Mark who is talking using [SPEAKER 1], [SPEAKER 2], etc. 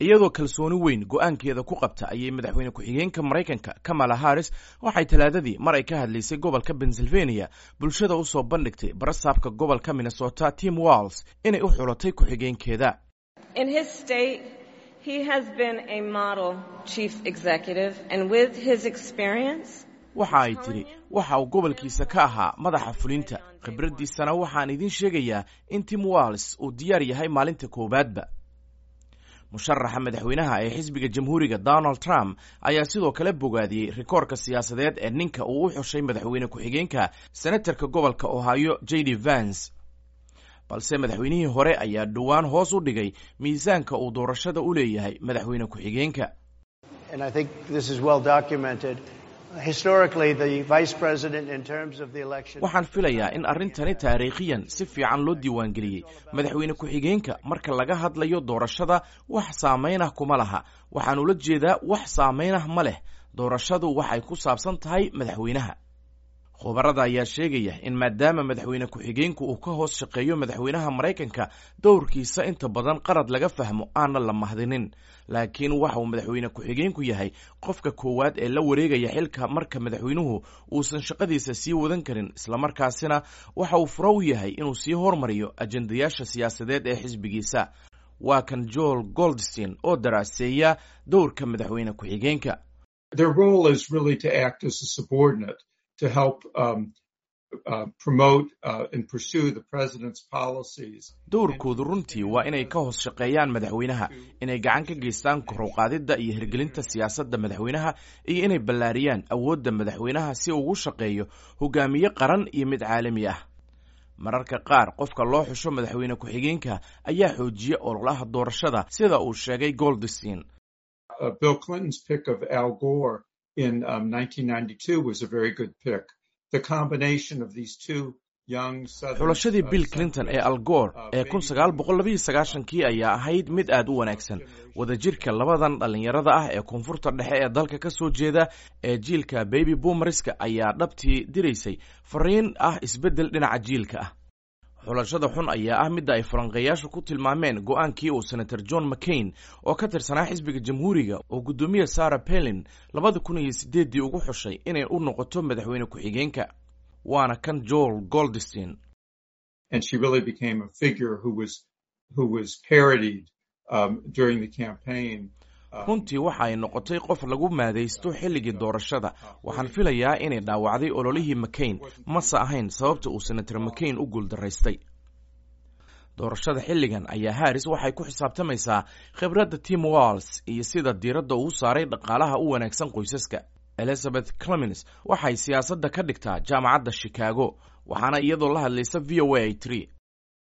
[SPEAKER 1] iyadoo kalsooni weyn go-aankeeda ku qabta ayay madaxweyne ku-xigeenka maraykanka kamala harris waxay talaadadii mar ay ka hadlaysay gobolka pennsylvania bulshada usoo bandhigtay barasaabka gobolka minnesota tim walls inay u xulatay ku-xigeenkeeda waxa ay tidhi waxa uu gobolkiisa ka ahaa madaxa fulinta khibraddiisana waxaan idiin sheegayaa in tim walls uu diyaar yahay maalinta koowaadba musharaxa madaxweynaha ee xisbiga jamhuuriga donald trump ayaa sidoo kale bogaadiyey rikoorka siyaasadeed ee ninka uu u xushay madaxweyne ku-xigeenka senatarka gobolka ohio j d vance balse madaxweynihii hore ayaa dhowaan hoos u dhigay miisaanka uu doorashada u leeyahay madaxweyne ku-xigeenka waxaan filayaa in arrintani taariikhiyan si fiican loo diiwaangeliyey madaxweyne ku-xigeenka marka laga hadlayo doorashada wax saamaynah kuma laha waxaan ula jeedaa wax saamaynah ma leh doorashadu waxay ku saabsan tahay madaxweynaha khubarada ayaa sheegaya in maadaama madaxweyne ku-xigeenku uu ka hoos shaqeeyo madaxweynaha maraykanka dowrkiisa inta badan qarad laga fahmo aana la mahdinin laakiin waxa uu madaxweyne ku-xigeenku yahay qofka koowaad ee la wareegaya xilka marka madaxweynuhu uusan shaqadiisa sii wadan karin islamarkaasina waxa uu furo u yahay inuu sii hormariyo ajendayaasha siyaasadeed ee xisbigiisa waa kan joel goldstein oo daraaseeya dowrka madaxweyne ku-xigeenka
[SPEAKER 2] to help um, uh, promote uh, and pursue the president's policies.
[SPEAKER 1] dowrkoodu runtii waa inay ka hoos shaqeeyaan madaxweynaha inay gacan ka geystaan korowqaadidda iyo hirgelinta siyaasadda madaxweynaha iyo inay ballaariyaan awoodda madaxweynaha si ugu shaqeeyo hogaamiye qaran iyo mid caalami ah mararka qaar qofka loo xusho madaxweyne ku-xigeenka ayaa xoojiya ololaha doorashada sida uu sheegay goldstein
[SPEAKER 2] uh, bill clinton's pick of al gore in um, 1992 was a very good pick. The combination of these two young
[SPEAKER 1] xulashadii bill clinton ee algoor ee kun sagaal boqol labayo sagaashankii ayaa ahayd mid aad u wanaagsan wadajirka labadan dhallinyarada ah ee koonfurta dhexe ee dalka ka soo jeeda ee jiilka baby boomerska ayaa dhabtii diraysay fariin ah isbeddel dhinaca jiilka ah xulashada xun ayaa ah midda ay falanqeeyaashu ku tilmaameen go-aankii uu senator john mccain oo ka tirsanaa xisbiga jamhuuriga oo guddoomiye sarah pelin labada kun iyo sideeddii ugu xushay inay u noqoto madaxweyne ku-xigeenka waana kan joel goldstein runtii waxa ay noqotay qof lagu maadaysto xilligii doorashada waxaan filayaa inay dhaawacday ololihii mccain mase ahayn sababta uu senator mccain u guuldaraystay doorashada xilligan ayaa harris waxay ku xisaabtamaysaa khibradda tim walls iyo sida diiradda uu saaray dhaqaalaha u wanaagsan qoysaska elizabeth clemens waxay siyaasadda ka dhigtaa jaamacadda chicago waxaana iyadoo la hadlaysa v o a tiri